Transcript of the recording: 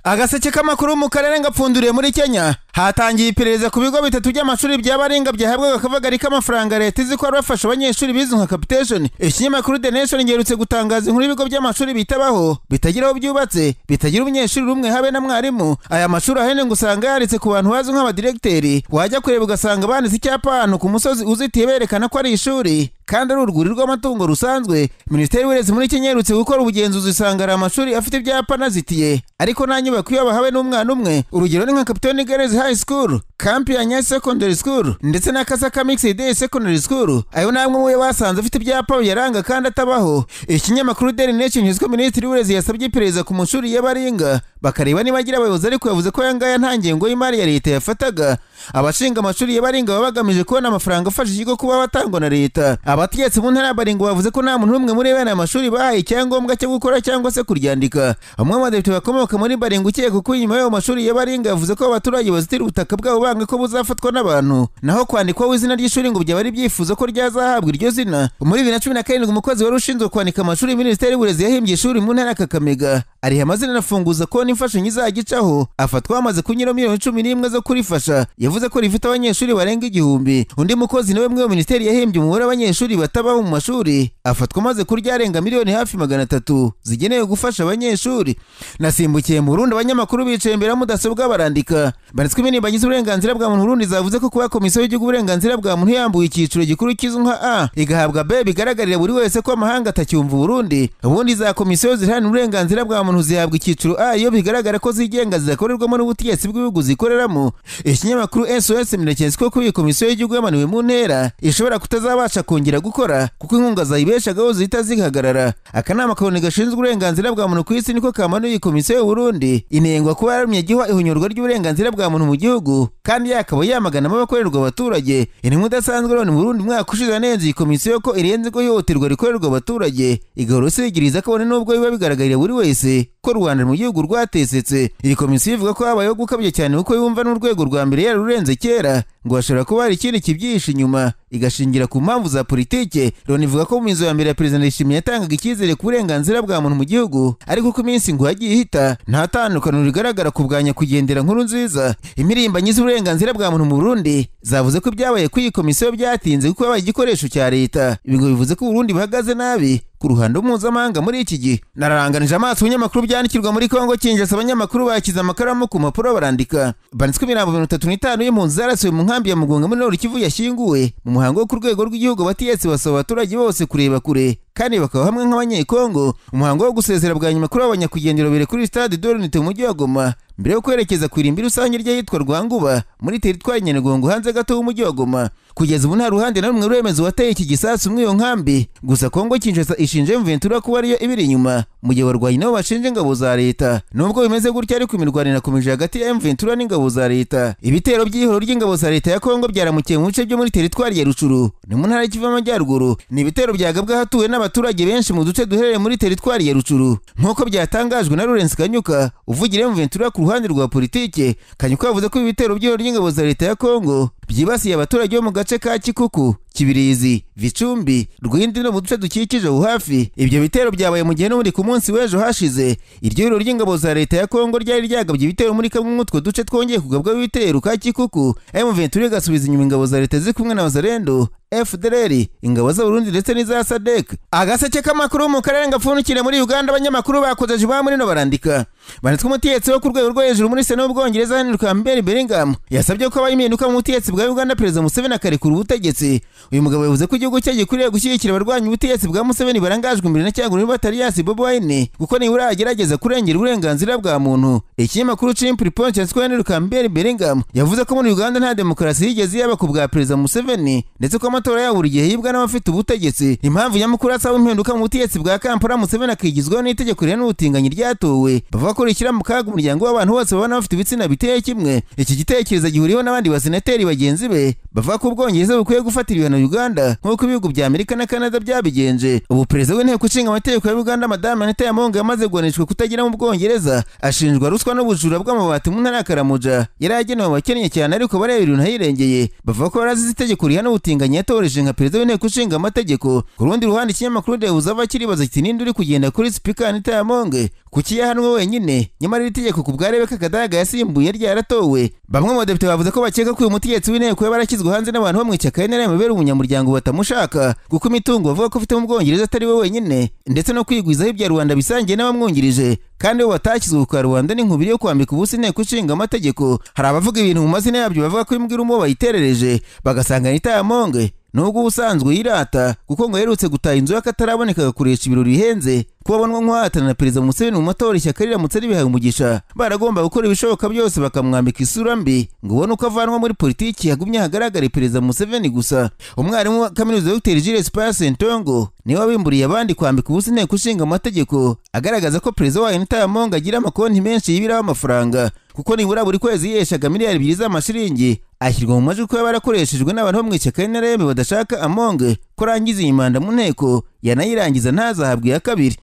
agaseke k'amakuru mu karere ngapfunduriye muri kenya hatangiye iperereza ku bigo bitatu by'amashuri by'abaringa byahabwaga akavagari k'amafaranga leta izi ko hari bafasha abanyeshuri bizwi nka capitation ikinyamakuru the nation giherutse gutangaza inkuru y'ibigo by'amashuri bitabaho bitagira aho byubatse bitagira umunyeshuri rumwe habe na mwarimu aya mashuri ahenshi ngo usanga yaritse ku bantu bazwi nk'abadiregiteri wajya kureba ugasanga banditse icyapa ahantu ku musozi uzitiye berekana ko ari ishuri kandi ari urwuri rw'amatungo rusanzwe minisiteri y'uburezi muri kenya iherutse gukora ubugenzuzi usanga hari amashuri afite ibyapa anazitiye ariko nta nyubako iyo bahawe n'umwana umwe urugero ni nka kapitoni garezi hayi sikuru kampi ya nyanza secondary school ndetse na kasaka mixed day secondary school ayo namwe muyo basanze afite ibyapa biyaranga kandi atabaho ikinyamakuru daily nation nyuzwe minisitiri w'uburezi yasabye iperereza ku mashuri y'abaringa bakareba niba agira abayobozi ariko yavuze ko aya ngaya nta ngengo y'imari ya leta yafataga abashinga amashuri y'abaringa baba bagamije kubona amafaranga afasha ikigo kuba batangwa na leta abategetsi mu ntara ya baringa bavuze ko nta muntu n'umwe muri bene amashuri bahaye icyangombwa cyo gukora cyangwa se kuryandika bamwe mu badepite bakomoka muri baringa ukeka ko inyuma y'ayo mashuri y'abaringa yavuze ko abaturage bazitira ubutaka bwabo banga ko buzafatwa n'abantu naho kwandikwaho izina ry'ishuri ngo byaba ari byifuzo ko ryazahabwa iryo zina muri bibiri na cumi na karindwi umukozi wari ushinzwe kwandika amashuri minisiteri y'uburezi yahimbye ishuri mu ntara ya kakamega ariha amazina anafunguza konti imfashanyo izajya icaho afatwa hamaze kunyura miliyoni cumi n'imwe zo kurifasha yavuze ko rifite abanyeshuri barenga igihumbi undi mukozi nawe mwe minisiteri yahimbye umubare w'abanyeshuri batabaho mu mashuri afatwa amaze kurya arenga miliyoni hafi magana atatu zigenewe gufasha abanyeshuri nasimbukiye mu Burundi abanyamakuru bicaye imbere ya mudasobwa barandika banditswe indirimbo bagize uburenganzira bwa muntu Burundi zavuze ko kuba komisiyo y'igihugu uburenganzira bwa muntu yambuye icyiciro gikuru kizwi nka A igahabwa B bigaragarira buri wese ko amahanga atacyumva Burundi ubundi za komisiyo ziharanira uburenganzira bwa muntu zihabwa icyiciro A iyo bigaragara ko zigenga zidakorerwamo n'ubutegetsi bw'ibihugu zikoreramo ikinyamakuru SOS Minekezi ko kuba iyi komisiyo y'igihugu yamanuwe mu ntera ishobora kutazabasha kongera gukora kuko inkunga zayibeshagaho zihita zihagarara akanama kabone gashinzwe uburenganzira bwa muntu ku isi niko kamanuye iyi komisiyo y'u Burundi inengwa kuba yararumye gihwa ihunyurwa ry'uburenganzira bwa muntu mu gihugu kandi yakaba yamaganamo abakorerwa abaturage intumwa idasanzwe none mu Burundi umwaka ushize yanenze iyi komisiyo ko irenze ko ihohoterwa rikorerwa abaturage igahora isigiriza kabone n'ubwo biba bigaragarira buri wese ko Rwanda mu gihugu rwatesetse iyi komisiyo ivuga ko habayeho gukabya cyane kuko yumva n'urwego rwa mbere yarurenze kera ngo hashobora kuba hari ikindi kibyihishe inyuma igashingira ku mpamvu za politike Loni ivuga ko mu inzu ya mbere ya perezida Ndayishimiye yatangaga icyizere ku burenganzira bwa muntu mu gihugu ariko uko iminsi ngo yagiye ihita nta tandukaniro rigaragara ku bwanya kugendera nkuru nziza impirimbanyi z'uburenganzira bwa muntu mu Burundi zavuze ko ibyabaye kuri iyi komisiyo byatinze kuko yabaye igikoresho cya leta ibi ngo bivuze ko Burundi buhagaze nabi ku ruhando mpuzamahanga muri iki gihe nararanganije amaso ibinyamakuru byandikirwa muri kongo kinjasa abanyamakuru bakiza amakaramu ku mpapuro barandika banditswe imirambo mirongo itatu n'itanu y'impunzi zarasiwe mu nkambi ya mugunga muri noru kivu yashyinguwe mu muhango wo ku rwego rw'igihugu abatiyesi basaba abaturage bose kureba kure kandi bakaba hamwe nk'abanyekongo umuhango wo gusezera bwa nyuma kuri abo banyakugendera bere kuri stade dorinite mu mujyi wa goma mbere yo kwerekeza ku irimbi rusange ry'ahitwa rwanguba muri teritwari nyanegongo hanze gato h'umujyi wa goma kugeza ubu nta ruhande na rumwe ruremeza uwateye iki gisasu muri iyo nkambi gusa kongo kinshasa ishinje mventura kuba ariyo ibiri inyuma mu gihe abarwanyi nabo bashinja ingabo za leta nubwo bimeze gutya ariko imirwano irakomeje hagati ya mventura n'ingabo za leta ibitero by'ihoro ry'ingabo za leta ya kongo byaramukiye mu bice byo muri teritwari ya rucuru ni mu ntara y'ikivu y'amajyaruguru ni ibitero byagabwa hatuwe n'abaturage benshi mu duce duherereye muri teritwari ya rucuru nk'uko byatangajwe na Lawrence kanyuka uvugira mventura ku ruhande rwa politike kanyuka yavuze ko ibitero by'ihoro ry'ingabo za leta ya kongo byibasiye abaturage bo mu gace ka kikuku kibirizi vicumbi rwindi no mu duce dukikije aho hafi ibyo bitero byabaye mu gihe n'ubundi ku munsi w'ejo hashize iryo huriro ry'ingabo za leta ya kongo ryari ryagabye ibitero muri kamwe mw'utwo duce twongeye kugabwaho ibitero ka kikuku M23 igasubiza inyuma ingabo za leta ziri kumwe na bazarendo FDLR ingabo z'Abarundi ndetse n'iza SADC agaseke k'amakuru mu karere ngapfundikire muri Uganda abanyamakuru bakozeje ba muri no barandika banditswe umutegetsi wo ku rwego rwo hejuru muri sena w'ubwongereza Henry Campbell Bellingham yasabye ko abayimpinduka mu butegetsi bwa Uganda Perezida Museveni akarekura ubutegetsi uyu mugabo yavuze ko igihugu cye gikwiriye gushyigikira abarwanya ubutegetsi bwa Museveni barangajwe imbere na cyangwa batariyasi Bobi Wine kuko nibura agerageza kurengera uburenganzira bwa muntu ikinyamakuru Chimp Point cyanditsweho Henry Campbell Bellingham yavuze ko muri Uganda nta demokarasi yigeze yaba ku bwa Perezida Museveni ndetse ko amatora yabo buri gihe yibwa n'abafite ubutegetsi impamvu nyamukuru asaba impinduka mu butegetsi bwa Kampala Museveni akigizwaho n'itegeko rihana ubutinganyi ryatowe bavuga ko rishyira mu kaga umuryango w'abantu bose babana bafite ibitsina biteye kimwe iki gitekerezo gihuriweho n'abandi basenateri bagenzi be bavuga ko ubwongereza bukwiye gufatira ibihano uganda nk'uko ibihugu bya amerika na canada byabigenje ubu perezida w'inteko ishinga amategeko ya uganda madamu anita yamunga yamaze guhanishwa kutagira mu bwongereza ashinjwa ruswa n'ubujura bw'amabati mu ntara ya karamuja yari yagenewe abakennye cyane ariko bareba ibintu ahirengeye bavuga ko barazize itegeko rihana ubutinganyi yatoreje nka perezida w'inteko ishinga amategeko ku rundi ruhande ikinyamakuru dehuza ava kiribaza kiti ninde uri kugenda kuri sipika anita yamunga kuki yahanwe wenyine nyamara iri tegeko ku bwa rebeka kadaga yasimbuye ryaratowe bamwe mu badepite bavuze ko bakeka ko uyu mutegetsi w'inteko yaba yarashyizwe hanze n'abantu bo mu ishyaka nrm bera umunyamuryango batamushaka kuko imitungo bavuga ko afite mu bwongereza atari we wenyine ndetse no kwigwizaho ibya rubanda bisangiye n'abamwungirije kandi bo batashyizwe ku karubanda n'inkubiri yo kwambika ubusa inteko ishinga amategeko hari abavuga ibintu mu mazina yabyo bavuga ko imbwira umubo bayiterereje bagasanga anita yamonge nubwo ubusanzwe yirata kuko ngo aherutse gutaha inzu y'akataraboneka agakoresha ibiro bihenze kuba abonwa nk'uwahatana na perezida museveni mu matora ishyaka riramutse ribihaye umugisha baragomba gukora ibishoboka byose bakamwambika isura mbi ngo ubone uko avanwa muri politiki hagumye hagaragare perezida museveni gusa umwarimu wa kaminuza dr jules pasentongo niwe wabimburiye abandi kwambika ubusa inteko ishinga amategeko agaragaza ko perezida wayo nitayamonga agira amakonti menshi yibiraho amafaranga kuko nibura buri kwezi yiheshaga miliyari ebyiri z'amashiringi ashyirwa mu majwi ko yaba yarakoreshejwe n'abantu bo mu ishyaka nrm badashaka amonge ko arangiza iyi manda mu nteko yanayirangiza ntazahabwe iya kabiri